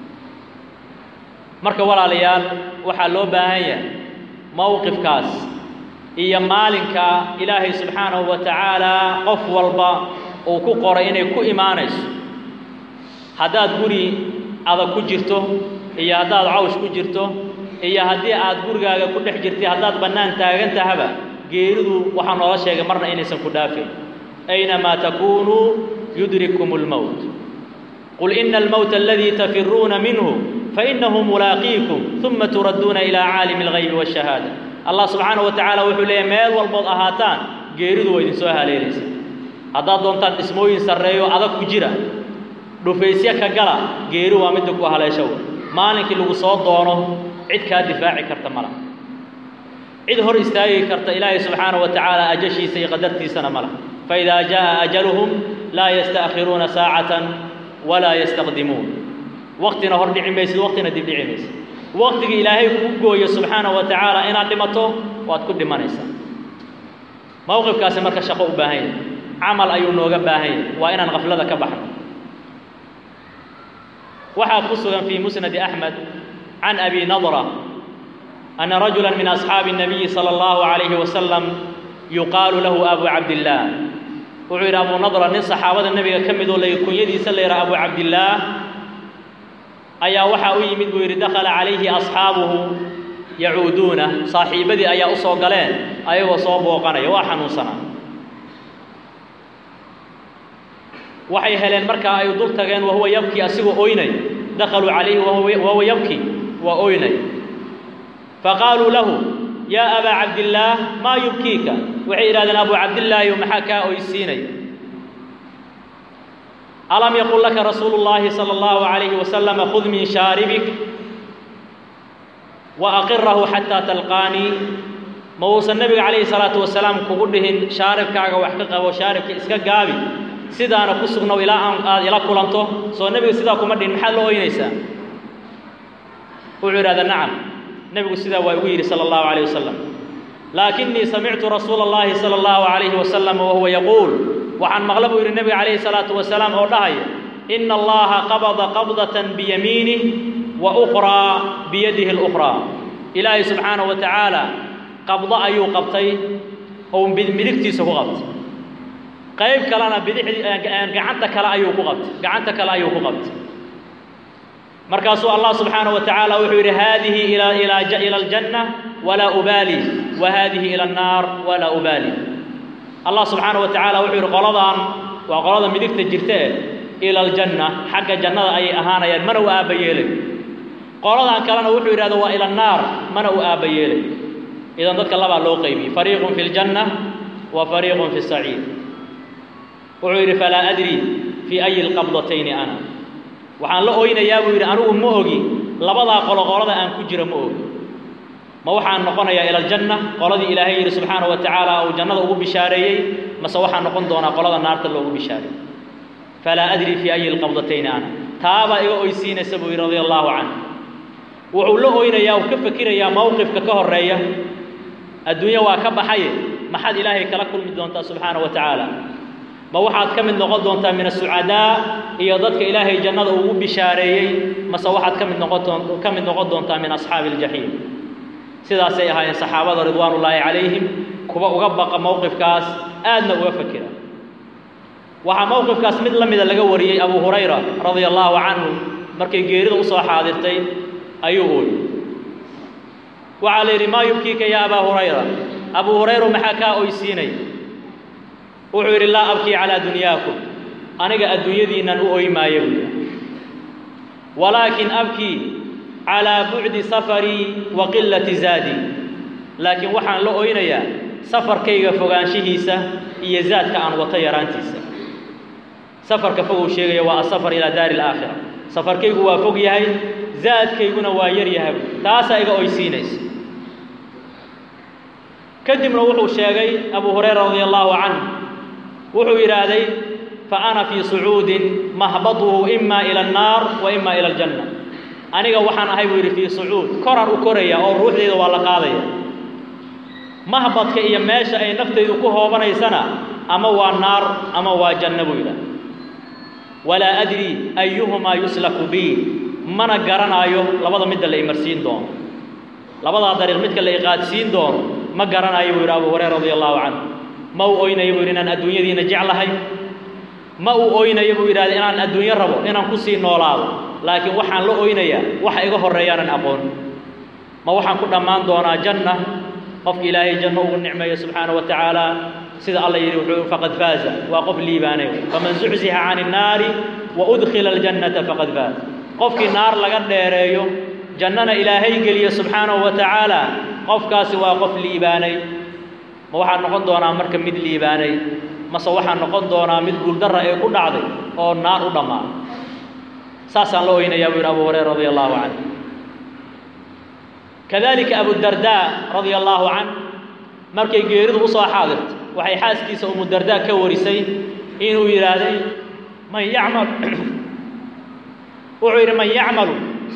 marka walaalayaal waxaa loo baahan yahay mowqifkaas iyo maalinka ilaahay subxaanahu wa tacaala qof walba uu ku qoray inay ku imaanayso haddaad guri adag ku jirto iyo haddaad cawsh ku jirto iyo haddii aad gurigaaga ku dhex jirtay haddaad bannaan taagan tahaba geeridu waxaa noola sheegay marna inaysan ku dhaafin aynamaa takuunuu yudrikum اlmowt qul ina almowta aladii tafiruuna minhu fainahu mulaaqiikum uma turadduuna ilaa caalimi اlgaybi waاshahaada allah subxaanaه wa tacaala wuxuu leeyahy meel walbood ahaataan geeridu waa idinsoo haleelaysa haddaad doontaan dhismooyin sarreeyo adag ku jira dhufaysyo ka gala geeri waa midda ku haleeshow maalinkii lagu soo doono cid kaa difaaci karta mala cid hor istaagi karta ilaahay subxaanaه wa tacaala ajashiisa iyo qadartiisana mala faidaa jaaءa ajaluhum laa yasta'khiruuna saacatan walaa yastaqdimuun waqtina hor dhici maysid waqtina dib dhici maysid waqtiga ilaahay kuu gooyo subxaanaه wa tacaala inaad dhimato waad ku dhimanaysaa mowqifkaasi marka shaqo u baahan yahay camal ayuu nooga baahan yahay waa inaan kaflada ka baxno waxaa ku sugan fii musnadi axmed can abi nadra ana rajula min asxaabi الnabiyi salى اllahu عalayhi wasalam yuqaalu lahu abu cabdillaah wuxuu yidhi abu nadra nin saxaabada nebiga ka midoo la kunyadiisa la yidhaha abu cabdillaah ayaa waxaa u yimid buu yidhi dakhala calayhi asxaabuhu yacuuduuna saaxiibadii ayaa u soo galeen ayagoo soo booqanaya waa xanuunsanaa waxay heleen markaa ay dul tageen wahuwa yabki asigoo oynay dakhaluu calayhi wahuwa yabki waa oynay faqaaluu lahu yaa abaa cabdillaah maa yubkiika waxay yidhahdeen abu cabdillaahi maxaa kaa oysiinay alam yaqul laka rasuulu llaahi sala allahu calayhi wasalama khud min shaaribik wa aqirahu xataa talqaanii ma uusan nebiga calayhi salaatu wasalaam kugu dhihin shaaribkaaga wax ka qabo shaaribka iska gaabi sidaana ku sugnow ilaa aan aad ila kulanto soo nebiga sidaa kuma dhihin maxaad la ooynaysaa wuxuu yidhahda nacam nebigu sidaa waa igu yidhi sala allahu calayh wasalam laakinii samictu rasuula allahi sala allahu calayhi wasalam wahuwa yaquul waxaan maqla buu yidhi nebiga calayhi salaatu wasalaam oo dhahaya ina allaha qabada qabdatan biyamiinih wa ukhraa biyadihi اlukhraa ilaahay subxaanaه wa tacaala qabdo ayuu qabtay oo midigtiisa ku qabtay qayb kalena bidixdii gacanta kale ayuu ku qabtay gacanta kale ayuu ku qabtay markaasuu allah subxaanaه wa tacaala wuxuu yidhi haadihi ila aljanna walaa ubaali wa haadihi ila الnaar walaa ubaali allah subxaanaه wa tacaala wuxuu yidhi qoladan waa qolada midigta jirta e ila aljanna xagga jannada ayay ahaanayaan mana u aabba yeelay qoladan kalena wuxuu yidhahda waa ila annaar mana u aabba yeelay idan dadka labaa loo qaybiyey fariiqun fi ljanna wa fariiqun fi saciid wuxuu yidhi falaa adri fii ayi lqabdatayni ana waxaan la oynayaa buu yidhi anigu ma ogi labadaa qolo qolada aan ku jira ma ogi ma waxaan noqonayaa ila aljanna qoladii ilaahay yidhi subxaanahu wa tacaala uu jannada ugu bishaareeyey mase waxaan noqon doonaa qolada naarta loogu bishaareeyey falaa adri fii ayi lqabdatayni ana taabaa iga oysiinaysa buu yidhi radia allahu canhu wuxuu la oynayaa uu ka fakirayaa mowqifka ka horreeya adduunye waa ka baxaye maxaad ilaahay kala kulmi doontaa subxaana wa tacaala ma waxaad ka mid noqon doontaa min asucadaa iyo dadka ilaahay jannada ugu bishaareeyey mase waxaad ka mid noqon ka mid noqon doontaa min asxaabi aljaxiim sidaasay ahaayeen saxaabada ridwaanullaahi calayhim kuwa uga baqa mowqifkaas aadna uga fakira waxaa mowqifkaas mid la mida laga wariyey abu hurayra radia allaahu canhu markay geerida usoo xaadirtay ayuu ooyey waxaa la yidhi maa yubkiika ya abaa hurayra abuu hurayra maxaa kaa oysiinay wuxuu yidhi laa abkii calaa dunyaakum aniga adduunyadiinnan u oy maayo buu yidhi walaakin abkii calaa bucdi safarii wa qillati zaadii laakiin waxaan la oynayaa safarkayga fogaanshihiisa iyo zaadka aan wato yaraantiisa safarka foguu sheegaya waa asafar ilaa daari alaakhira safarkaygu waa fog yahay zaadkayguna waa yar yahay taasaa iga oysiinaysa kadibna wuxuu sheegay abu hurayra radia allaahu canhu wuxuu yidhaahday fa ana fii sucuudin mahbaduhu ima ila annaar wa ima ila aljanna aniga waxaan ahay buu yidhi fii sucuud koraan u koraya oo ruuxdayda waa la qaadaya mahbadka iyo meesha ay naftaydu ku hoobanaysana ama waa naar ama waa janno buu yidhaah walaa adri ayuhumaa yuslaku bii mana garanaayo labada midda la imarsiin doono labadaa dariiq midka la iqaadsiin doono ma garanaayo buu yidhi abu hurayra radia allahu canhu ma uu oynayo buu yidhi inaan adduunyadiina jeclahay ma uu oynayo buu yidhahda inaan adduunyo rabo inaan kusii noolaado laakiin waxaan la oynayaa waxa iga horreeyaanan aqoon ma waxaan ku dhammaan doonaa janna qofka ilaahay janno ugu nicmeeyo subxaana wa tacaala sida alla yidhi wuxuu faqad faaza waa qof liibaanay faman zuxzixa cani innaari wa udkhila aljannata faqad faaz qofkii naar laga dheereeyo jannana ilaahay geliyo subxaanahu wa tacaala qofkaasi waa qof liibaanay ma waxaan noqon doonaa marka mid liibaanay mase waxaan noqon doonaa mid guuldarra ee ku dhacday oo naar u dhammaaday saasaan la oynayaa buu yidhi abu hurayra radia allahu canhu kadalika abudardaa radia allaahu canh markay geeridu usoo xaadirto waxay xaaskiisa umudardaa ka warisay inuu yidhaahday man yacmal wuxuu yidhi man yacmalu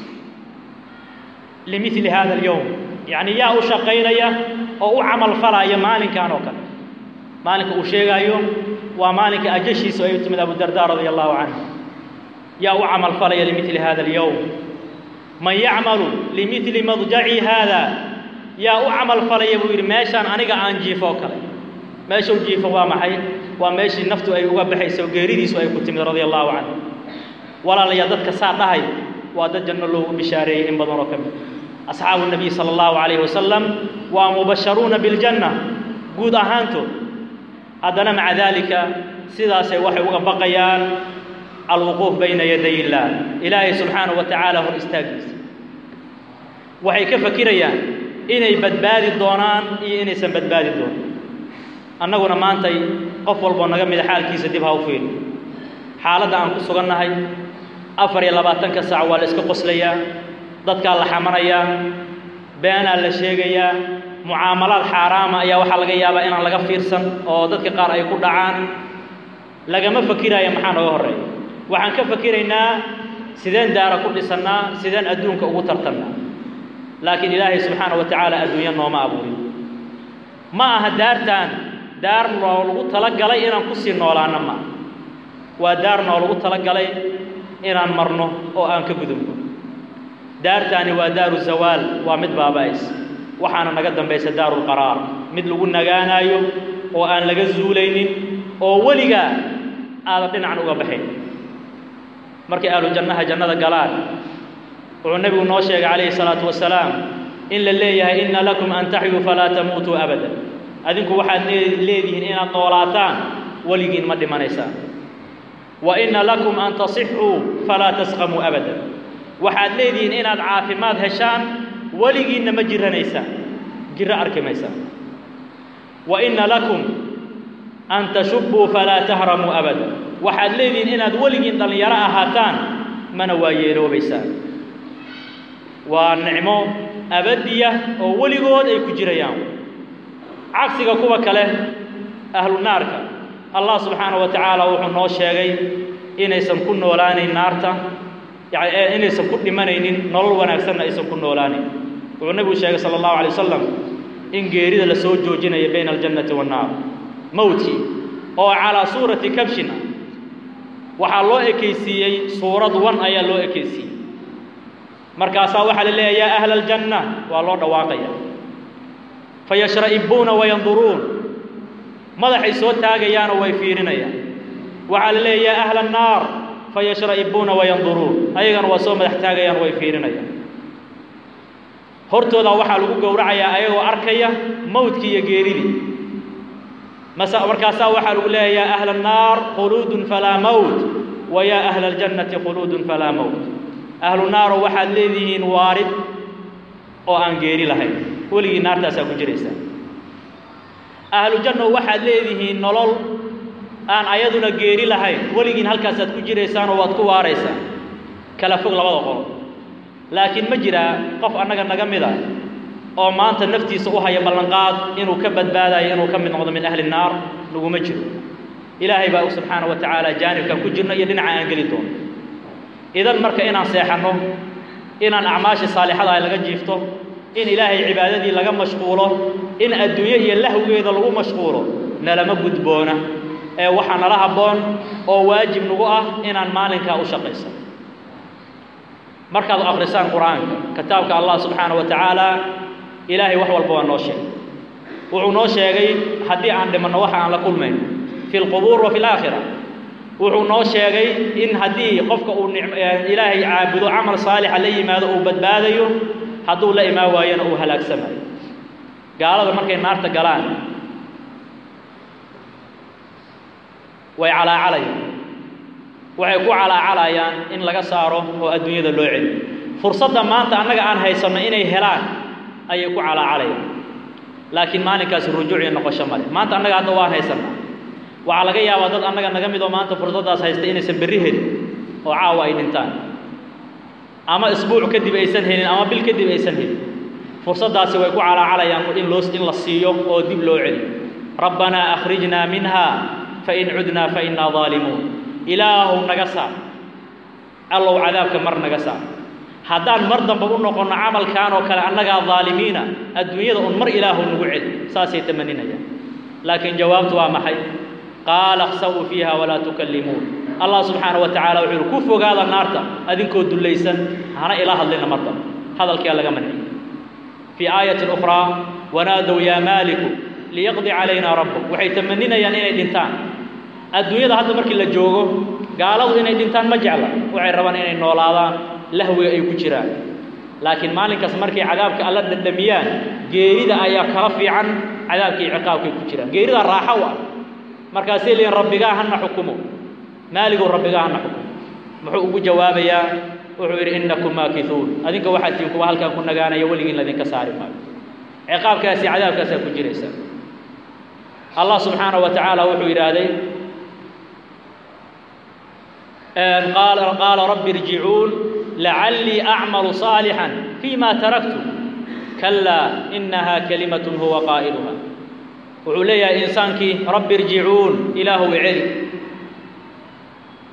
limili hada alyowm yacni yaa u shaqaynaya oo u camal falaya maalinkan oo kale maalinka uu sheegaayo waa maalinka ajashiisu ay u timid abudardaa radia allahu canhu yaa u camal falaya limili hada alyowm man yacmalu limili madjaci haada yaa u camal falaya buu yidhi meeshaan aniga aan jiifo oo kale meeshuu jiifo waa maxay waa meeshii naftu ay uga baxayso geeridiisu ay ku timid radia allahu canhu walaalayaa dadka saa dhahay waa dad janno loogu bishaareeyey in badan oo ka mid asxaabu nabiy sala allahu calayhi wasalam waa mubasharuuna biljanna guud ahaantood haddana maca daalika sidaasay waxay uga baqayaan alwuquuf bayna yaday illaah ilaahay subxaanahu wa tacaala hor istaagiisa waxay ka fakirayaan inay badbaadi doonaan iyo inaysan badbaadi doonin annaguna maantay qof walboo naga mida xaalkiisa dib ha u fiiri xaaladda aan ku sugannahay afar iyo labaatanka saac waa la iska qoslayaa dadkaa la xamanayaa beenaa la sheegayaa mucaamalaad xaaraama ayaa waxaa laga yaabaa inaan laga fiirsan oo dadka qaar ay ku dhacaan lagama fakiraayo maxaa nooga horreeya waxaan ka fakiraynaa sideen daara ku dhisannaa sideen adduunka ugu tartannaa laakiin ilaahay subxaana wa tacaala adduunyo nooma abuurin ma aha daartaan daar noo lagu talagalay inaan ku sii noolaanno ma waa daar noo lagu talagalay inaan marno oo aan ka gudubno daartaani waa daaru zawaal waa mid baaba'ays waxaana naga dambaysa daarulqaraar mid lagu nagaanaayo oo aan laga zuulaynin oo weligaa aadan dhinacan uga baxayn markay ahlu jannaha jannada galaan wuxuu nebigu noo sheegay calayhi salaatu wasalaam in la leeyahay inna lakum an taxyuu falaa tamuutuu abada adinku waxaad leedihiin inaad noolaataan weligiin ma dhimanaysaan wa inna lakum an tasixuu falaa tasqamuu abada waxaad leedihiin inaad caafimaad heshaan weligiinna ma jiranaysaan jiro arki maysaan wa inna lakum an tashubbuu falaa tahramuu abada waxaad leedihiin inaad weligiin dhallinyaro ahaataan mana waa yeeloobaysaan waa nicmo abadiya oo weligood ay ku jirayaan cagsiga kuwa kale ahlu naarka allah subxaana wa tacaala wuxuu noo sheegay inaysan ku noolaanayn naarta yani inaysan ku dhimanaynin nolol wanaagsanna aysan ku noolaanayn wuxuu nebigu sheegay sala allahu alay wasalam in geerida la soo joojinayo bayna aljannati wannaar mowtkii oo calaa suurati kabshin ah waxaa loo ekaysiiyey suurad wan ayaa loo ekaysiiyey markaasaa waxaa la leeyahay yaa ahla aljanna waa loo dhawaaqaya fayashra'ibuuna wayanduruun madaxay soo taagayaanoo way fiirinayaan waxaa la leeyahay yaa ahla annaar fayashra'ibuuna wayanduruun ayagana waa soo madax taagayaan way fiirinayaan hortooda waxaa lagu gowracayaa ayagoo arkaya mawdkii iyo geeridii masa markaasaa waxaa lagu leeyahay yaa ahla annaar khuluudun falaa mawt wa yaa ahla aljannati khuluudun falaa mawt ahlu naaro waxaad leedihiin waarid oo aan geeri lahayn weligii naartaasaa ku jiraysaa ahlu janno waxaad leedihiin nolol aan ayaduna geeri lahayn weligiin halkaasaad ku jiraysaanoo waad ku waaraysaan kala fog labada qolo laakiin ma jiraa qof annaga naga mid a oo maanta naftiisa u haya ballanqaad inuu ka badbaadayo inuu ka mid noqdo min ahli naar laguma jiro ilaahay baa subxaana wa tacaala jaanibkan ku jirno iyo dhinaca aan geli doono idan marka inaan seexanno inaan acmaashii saalixada ay laga jiifto in ilaahay cibaadadii laga mashquulo in adduunye iyo lahwigeeda lagu mashquulo nalama gudboona ee waxaa nala habboon oo waajib nagu ah inaan maalinkaa u shaqayso markaad akhrisaan qur-aanka kitaabka allah subxaana wa tacaala ilaahay wax walba waa noo sheegay wuxuu noo sheegay haddii aan dhimanno waxa aan la kulmayn fi lqubuur wa fi laakhira wuxuu noo sheegay in haddii qofka uu ilaahay caabudo camal saalixa la yimaado uu badbaadayo hadduu la imaan waayona uu halaagsamayo gaalada markay naarta galaan way calaacalayaan waxay ku calaacalayaan in laga saaro oo adduunyada loo celiyo fursadda maanta annaga aan haysanno inay helaan ayay ku calaacalayaan laakiin maalinkaasi rujuuc iyo noqosho male maanta annaga hadda waan haysannaa waxaa laga yaabaa dad annaga naga mid oo maanta fursaddaas haysta inaysan berri helin oo caawa ay dhintaan ama isbuuc kadib aysan helin ama bil kadib aysan helin fursaddaasi way ku calaacalayaan in loo in la siiyo oo dib loo celiyo rabbanaa akhrijnaa minha fain cudnaa fainaa daalimuun ilaahow naga saar allow cadaabka mar naga saar haddaan mar damba u noqonno camalkan oo kale annagaa daalimiina adduunyada un mar ilaahow nagu celi saasay tamaninayaan laakiin jawaabtu waa maxay qaala akhsawuu fiiha walaa tukallimuun allah subxaana wa tacala wuxuu yihi ku fogaada naarta adinkoo dullaysan hana ila hadlina mar damba hadalkiyaa laga manciyey fii aayatin ukhraa wanaadow yaa maaliku liyaqdi calaynaa rabbuk waxay tamaninayaan inay dhintaan adduunyada hadda markii la joogo gaaladu inay dhintaan ma jecla waxay rabaan inay noolaadaan lahwiga ay ku jiraan laakiin maalinkaas markay cadaabka alla dhadhamiyaan geerida ayaa kala fiican cadaabkii ciqaabkay ku jiraan geerida raaxo u ah markaasay leeyiin rabbigaa hana xukumo maaligow rabbigaa hana xukumo muxuu ugu jawaabayaa wuxuu yidhi innakum maakisuun adinka waxaad tihiin kuwa halkan ku nagaanaya weligiin ladinka saari maayo ciqaabkaasi cadaabkaasaa ku jiraysa allah subxaanaه wa tacaala wuxuu yidhaahday qaala qaala rabbi irjicuun lacallii acmalu صaalixا fيma taraktu kalaa inaha kalimaة huwa qaa'iluha wuxuu leeyahay insaankii rabbi irjicuun ilaahow celi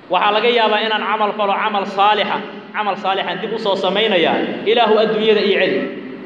waxaa laga yaabaa inaan camal falo camal saalixa camal saalixan dib u soo samaynayaa ilaahu adduunyada ii celi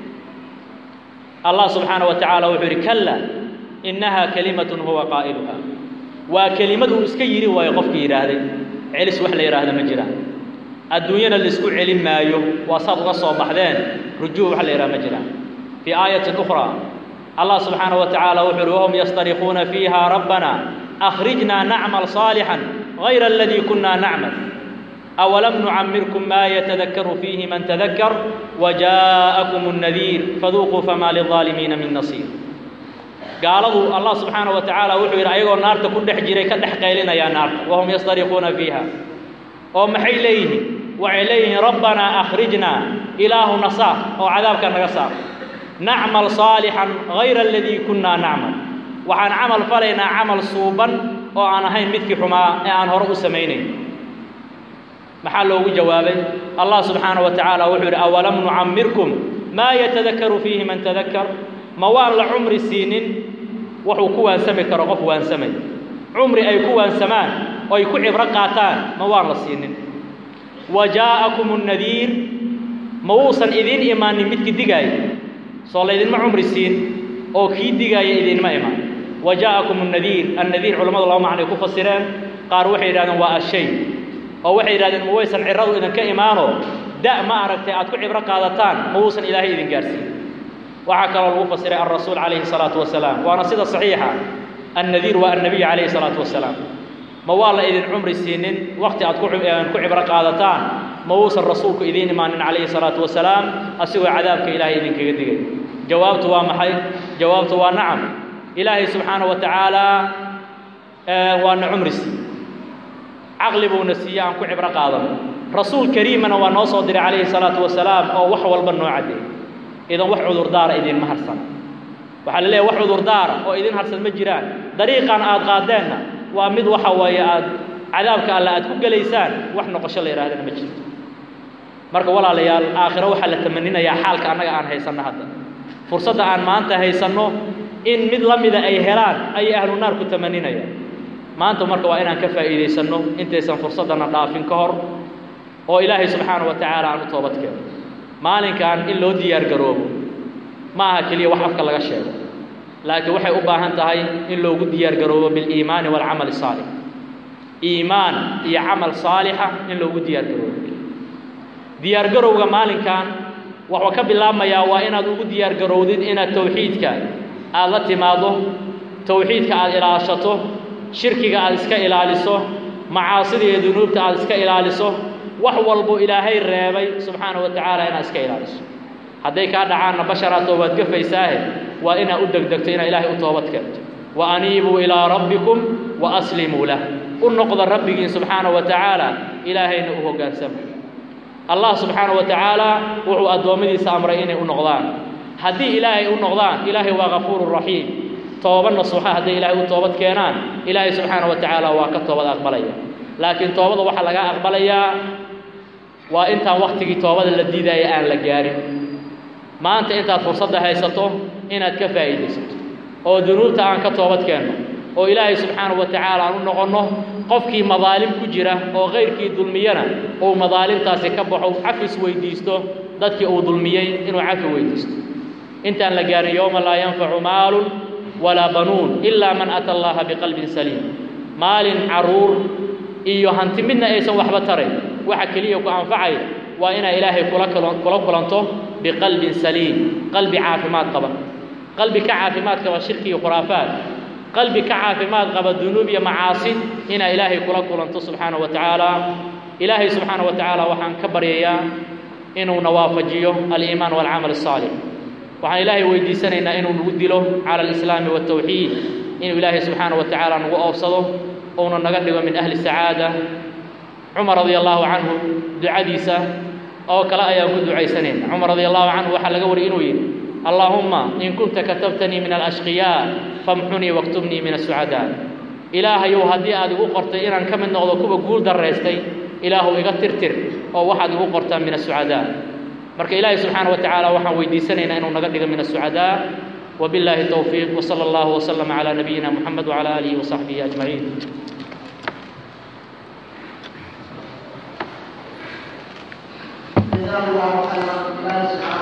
allah subxaana wa tacaala wuxuu yidhi kalla innahaa kelimatun huwa qaa'iluha waa kelimad uu iska yidhi waayo qofkii yidhaahday celis wax la yidhaahda ma jiraan adduunyana laisku celin maayo waa saad uga soo baxdeen rujuuc wax la yidhaha ma jiraan fii aayatin ukhraa allah subxaana wa tacaala wuxuu yidhi wahum yastarikuuna fiiha rabbana akhrijnaa nacmal saalixan غayra aladii kunna nacmal أولم نعمركم ما يتذكر فيه من تذكر وجاءكم النذير فذوقوا فما للظالمين من نصير قالوا الله سبحانه وتعالى وحو يرأيقوا النار تكون دح جيري كدح قيلنا يا نار وهم يصطرخون فيها ومحي إليه وعليه ربنا أخرجنا إله نصار أو عذابك نقصار نعمل صالحا غير الذي كنا نعمل وعن عمل فلينا عمل صوبا وأنا هين مثل حما أن هرؤ سمينين maxaa loogu jawaabay allah subxaana wa tacaala wuxuu yidhi awalam nucamirkum maa yatadakaru fiihi man tadakkar ma waan la cumri siinin wuxuu ku waansami karo qof waansamay cumri ay ku waansamaan oo ay ku cibro qaataan ma waan la siinin wa jaa'akum nnadiir ma wuusan idiin imaanin midkii digaaya soo laydinma cumri siin oo kii digaaya idinma imaan wa jaa'akum nnadiir annadiir culammadu laba macnay ku fasireen qaar waxay yidhahdeen waa ashay oo waxay yidhahdeen ma waysan ciradu idinka imaano da' ma aragtay aad ku cibro qaadataan ma wuusan ilaahay idin gaarsiin waxaa kaloo lagu fasiray alrasuul calayhi salaatu wasalaam waana sida saxiixa annadiir waa annabiy calayhi salaatu wasalaam ma waa la idin cumri siinin waqti aad ku ku cibro qaadataan ma wuusan rasuulku idiin imaanin calayhi salaatu wasalaam asigoo cadaabka ilaahay idinkaga digay jawaabtu waa maxay jawaabtu waa nacam ilaahay subxaana wa tacaala waana cumri siiy caqli buuna siiye aan ku cibro qaadano rasuul kariimana waa noo soo diray calayhi salaatu wasalaam oo wax walba noo caddeey idan wax cudurdaara idinma harsan waxaa la leeyahy wax cudurdaara oo idin harsan ma jiraan dariiqan aad qaadeenna waa mid waxa weeye aad cadaabka alle aad ku gelaysaan wax noqosho la yidhahdana ma jirto marka walaalayaal aakhiro waxaa la tamaninayaa xaalka annaga aan haysanno hadda fursadda aan maanta haysanno in mid la mida ay helaan ayay ahlu naar ku tamaninayaan maanta marka waa inaan ka faa'iidaysanno intaysan fursaddana dhaafin ka hor oo ilaahay subxaana wa tacaala aan u toobad keeno maalinkan in loo diyaar garoobo ma aha keliya wax afka laga sheego laakiin waxay u baahan tahay in loogu diyaar garoobo biliimaani waalcamali saalix iimaan iyo camal saalixa in loogu diyaar garoobo diyaar garowga maalinkan wuxuu ka bilaabmayaa waa inaad ugu diyaar garowdid inaad tawxiidka aad la timaado tawxiidka aad ilaashato shirkiga aad iska ilaaliso macaasida iyo dunuubta aad iska ilaaliso wax walbo ilaahay reebay subxaana wa tacaala inaad iska ilaaliso hadday kaa dhacaanna basharaatoo waad gafaysaahe waa inaad u degdegto inaad ilaahay u toobad keento wa aniibuu ilaa rabbikum wa aslimuu lah u noqda rabbigiin subxaana wa tacaala ilaahayna u hoggaansama allah subxaana wa tacaala wuxuu addoommadiisa amray inay u noqdaan haddii ilaahay u noqdaan ilaahay waa kafuuru raxiim tooba nasuuxa hadday ilaahay u toobad keenaan ilaahay subxaana wa tacaala waa ka toobad aqbalaya laakiin toobada waxaa laga aqbalayaa waa intaan waktigii toobada la diidaya aan la gaarin maanta intaad fursadda haysato inaad ka faa'iidaysato oo dunuubta aan ka toobad keenno oo ilaahay subxaana wa tacaala aan u noqonno qofkii madaalim ku jira oo kayrkii dulmiyana uu madaalimtaasi ka baxo cafis weydiisto dadkii uu dulmiyey inuu cafi weydiisto intaan la gaarin yowma laa yanfacu maalun walaa banuun ilaa man ata allaha biqalbin saliim maalin carruur iyo hanti midna aysan waxba tarayn waxa keliya ku anfacaya waa inaa ilaahay kula kula kulanto biqalbin saliim qalbi caafimaad qaba qalbi ka caafimaad qaba shirki iyo khuraafaad qalbi ka caafimaad qaba dunuub iyo macaasi inaa ilaahay kula kulanto subxaana wa tacaala ilaahay subxaana wa tacaala waxaan ka baryayaa inuuna waafajiyo aliimaan waalcamal asaalix waxaan ilaahay weydiisanaynaa inuu nagu dilo cala alislaami waaltawxiid inuu ilaahay subxaana wa tacaala nagu oobsado uuna naga dhigo min ahli sacaada cumar radia allahu canhu ducadiisa oo kale ayaan ku ducaysanayna cumar radia allahu canhu waxaa laga wariyay inuu yidhi allaahumma in kunta katabtanii min alashqiyaa famxunii waktubnii min asucadaa ilaahayow haddii aad igu qortay inaan ka mid noqdo kuwa guul daraystay ilaahu iga tirtir oo waxaad igu qortaa min asucadaa marka ilaahay subxaana wa tacaala waxaan weydiisanaynaa inuu naga dhigo min asucadaa وبالله التوفيق وصلى الله وسلم على نبينا محمد وعلى آله وصحبه أجمعين جزاه الله خيرا الله سبحانه